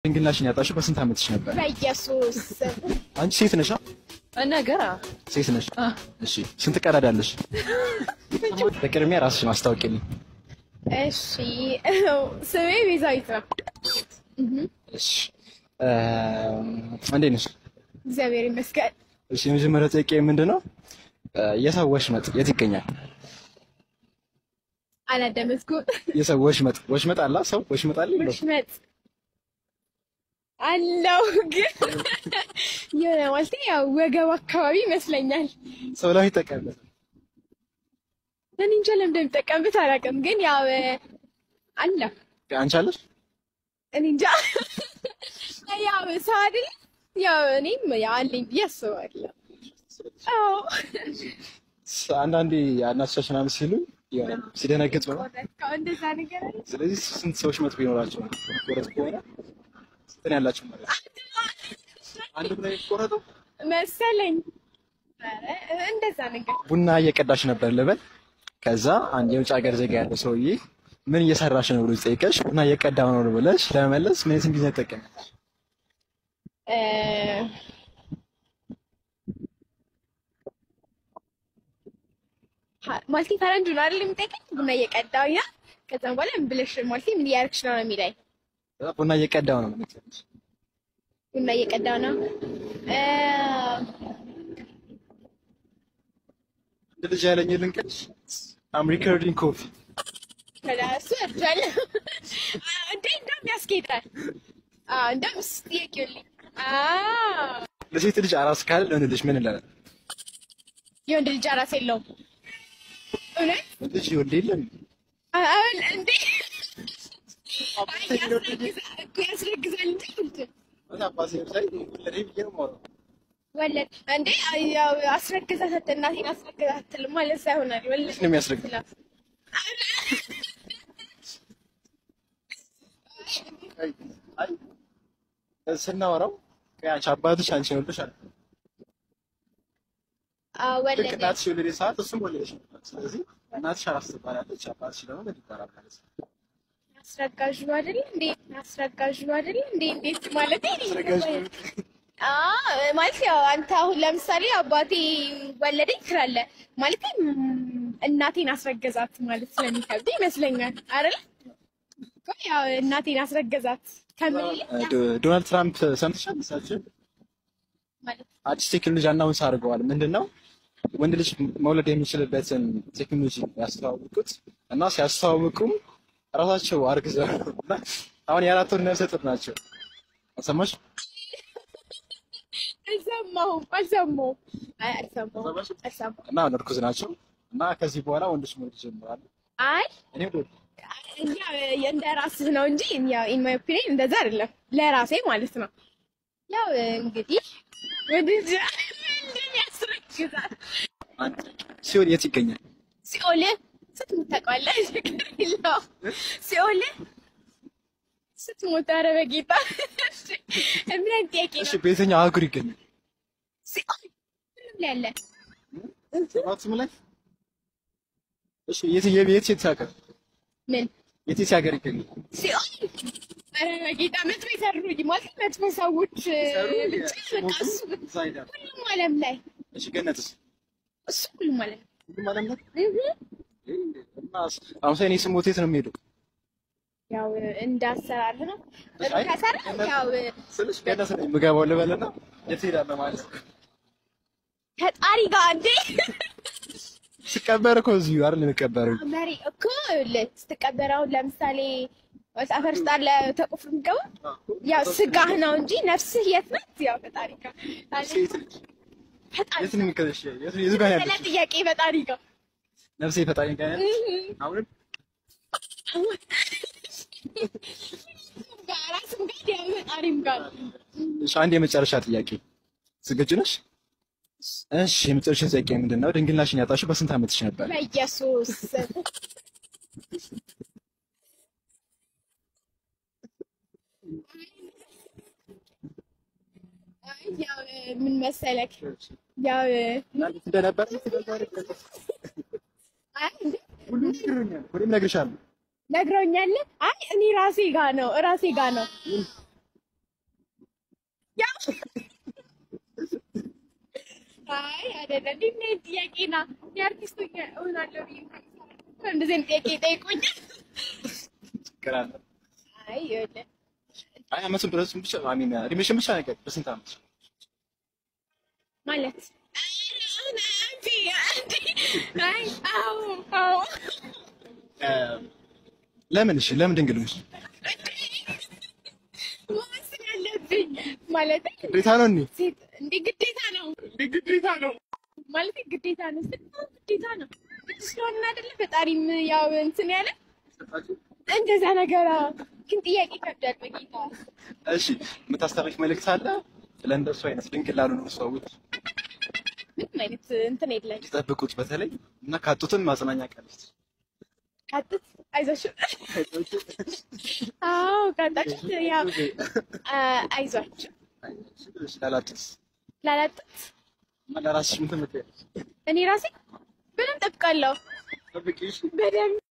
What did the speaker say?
ድንግልናሽን ያጣሽው በስንት ዓመትሽ ነበር? በኢየሱስ አንቺ ሴት ነሽ? ነገር ሴት ነሽ? እሺ ስንት ቀዳዳ አለሽ? በቅድሚያ ራስሽን አስታውቂልኝ። እሺ ስሜ ቤዛዊት ነው። እሺ እ እንዴት ነሽ? እግዚአብሔር ይመስገን። እሺ የመጀመሪያው ጥያቄ ምንድን ነው? የሰው ወሽመጥ የት ይገኛል? አላደመጥኩም። የሰው ወሽመጥ ወሽመጥ አላ ሰው ወሽመጥ አለ የለውም? ወሽመጥ አለው ግን የሆነ ማለት ያው ወገብ አካባቢ ይመስለኛል። ሰው ላይ ይጠቀምበት እኔ እንጃ ለምን እንደሚጠቀምበት አላውቅም፣ ግን ያው አለ አንቺ አለሽ? እኔ እንጃ ያው ሰው አይደል ያው እኔም ያው አለኝ ብዬ አስባለሁ። አዎ አንዳንዴ እናቶቻችን ምናምን ሲሉ የሆነ ሲደነግጥ ነው። ቆረጥከው እንደዛ ነገር አለ ስለዚህ ስንት ሰዎች መጥፎ ይኖራቸው ቆረጥ ከሆነ ስንት ነው ያላቸው ማለት ነው? አንድ ላይ ቆረጠው መሰለኝ። ኧረ እንደዛ ነገር ቡና እየቀዳሽ ነበር ልበል። ከዛ አንድ የውጭ ሀገር ዜጋ ያለው ሰውዬ ምን እየሰራሽ ነው ብሎ ሲጠይቀሽ ቡና እየቀዳሁ ነው ብለሽ ለመመለስ ምን አይነት እንግሊዝኛ ትጠቀሚያለሽ? እ ሀ- ማለቴ ፈረንጁ ነው አይደል የሚጠይቀኝ ቡና እየቀዳሁ ያ ከዛም በኋላ ምን ብለሽ ማለቴ ምን እያደረግሽ ነው ነው የሚለኝ ቡና እየቀዳሁ ነው ማለት ነው። ቡና እየቀዳሁ ነው እ አንድ ልጅ ያለኝ ልንቀድሽ አም ሪከርዲንግ ኮፊ ከላሱ እርጃለ እንዴ እንደውም ያስኬዳል አዎ እንደውም እሱ ጥያቄውልኝ አዎ ለሴት ልጅ አራስ ካለ ለወንድ ልጅ ምን ይላል? የወንድ ልጅ አራስ የለውም እውነት ወንድ ልጅ ይወልድ የለም አሁን እንዴ አይ ያስረግዛል እኮ ያስረግዛል እንጂ እንትን አባሴ ላይ ወለደ ብዬ ነው የማወራው። ወለድ እንዴ አይ ያው አስረግዛት እናቴን አስረግዛት አትልም ማለት ሳይሆን አይደል ወለድ ነው የሚያስረግዝ? አይ አይ ስናወራው ከአንቺ አባትሽ አንቺ ወልደሽ አለ አዎ ልክ ወለደ እናትሽ የወለደ ሰዓት እሱም ወለደሽ ነበር። ስለዚህ እናትሽ አራስ ትባላለች፣ አባትሽ ደግሞ ምን ይባላል ማለት ነው? አስረጋዡ አይደል እንዴ አስረጋዡ አይደል እንዴ እንዴት ማለት አስረጋዥ ነው። አዎ ማለት ያው አንተ አሁን ለምሳሌ አባቴ ወለደኝ ትላለህ ማለት እናቴን አስረገዛት ማለት ስለሚከብድ ይመስለኛል አይደል እኮ ያው እናቴን አስረገዛት ከምን ይልቅ ዶ- ዶናልድ ትራምፕ ሰምተሻል? እሳቸው ማለት አዲስ ቴክኖሎጂ አናውንስ አድርገዋል። ምንድን ነው ወንድ ልጅ መውለድ የሚችልበትን ቴክኖሎጂ ያስተዋወቁት እና ሲያስተዋውቁም ራሳቸው አርግዘው ነው እና አሁን የአራት ወር ነፍሰ ጡር ናቸው። አልሰማሽ? አልሰማሁም አልሰማሁም አይ አልሰማሁም አልሰማሽም? አልሰማሁም እና አሁን እርጉዝ ናቸው እና ከዚህ በኋላ ወንዶች መውለድ ይጀምራሉ። አይ እኔ ወደ እኛ እንደ ራስህ ነው እንጂ ኢን ማይ ኦፒኒየን እንደዛ አይደለም። ለራሴ ማለት ነው። ያው እንግዲህ ወደ እንደሚያስረግዛት ሲሆን የት ይገኛል? ሲኦል ስትሞት ታውቀዋለህ? ችግር የለውም። ሲኦል ስትሞት፣ ኧረ በጌታ ምን አይነት ጥያቄ እሺ ነው? በየትኛው አህጉር ይገኛል? ሲኦል ሁሉም ላይ አለ። ሰባቱም ላይ እሺ የት የት የት የት ሀገር ምን የት የት ሀገር ይገኛል? ሲኦል ኧረ በጌታ መጥፎ የሰሩኝ ማለት መጥፎ ሰዎች ብቻ በቃ እሱ እዛ ሄዳለሁ። ሁሉም ዓለም ላይ እሺ ገነትስ? እሱ ሁሉም ዓለም ሁሉም ዓለም ላይ እህ እና አሁን ሳይኔ ስሞት የት ነው የሚሄደው? ያው እንዳሰራር ነው አይ፣ ከሰራ ያው ስልሽ ገነት ነው የምገባው ልበልና የት ሄዳለሁ ማለት ነው። ፈጣሪ ጋር እንዴ ስቀበር እኮ እዚሁ አይደል የምቀበረው? መሪ እኮ ይኸውልህ ስትቀበር አሁን ለምሳሌ አፈር ውስጥ አለ ተቆፍሮ የሚገባ ያው ስጋህ ነው እንጂ ነፍስህ የት ናት? ያው ፈጣሪ ጋር ሴት ልጅ ፈጣሪ የት ነው የሚከደሽ? የት የት ጋር ስለ ያለሽ? ጥያቄ ፈጣሪ ጋር ነፍሴ ፈጣሪ ጋር ያለሽ? አሁን ጋር ራስም ጋር ያው ፈጣሪም ጋር እሺ አንድ የመጨረሻ ጥያቄ ዝግጁ ነሽ? እሺ የመጨረሻ ጥያቄ ምንድን ነው? ድንግልናሽን ያጣሽው በስንት ዓመትሽ ነበር? በኢየሱስ አይ ያው ምን መሰለክ ያው እንዴት እንደነበር አይ እንዴ ሁሉም ነግሮኛል። ሁሉም ነግርሻለሁ። ነግረውኛል። አይ እኔ ራሴ ጋ ነው ራሴ ጋ ነው አይ አይደለም። እንዴት ነው ጥያቄ ና የአርቲስት ሆኜ እሆናለሁ ብዬ እንደዚህ አይነት ጥያቄ ይጠይቁኛል። ችግር አለ። አይ ይኸውልህ አይ አመቱን ድረሱን ብቻ አሚን እድሜሽን ብቻ ነገር በስንት አመት ማለት አይ አዎ አዎ እ፣ ለምን እሺ ለምን ድንግል ነሽ? መወሰን ያለብኝ ማለት ግዴታ ነው እንዴ? ሴት እንደ ግዴታ ነው ግዴታ ነው። ማለት ግዴታ ነው ስትል ግዴታ ነው ግድ ስለሆነ አይደለ ፈጣሪም ያው እንትን ያለ እንደዛ ነገር አዎ። ግን ጥያቄ ይከብዳል በጌታ እሺ የምታስተላልፍ መልእክት አለ ስለ እንደሱ አይነት ድንግል ላሉ ነው ሰዎች ምንም አይነት እንትን የለም እንዲጠብቁት በተለይ እና ካጡትም ማጽናኛ ቀልት ቀጥት አይዟችሁ አዎ ቀጣችሁት ያው አ- አይዟችሁ ላላጡት ላላጡት እና ለራስሽ ምን ትምትያለሽ? እኔ ራሴ በደንብ ጠብቃለሁ ጠብቂሽ በደንብ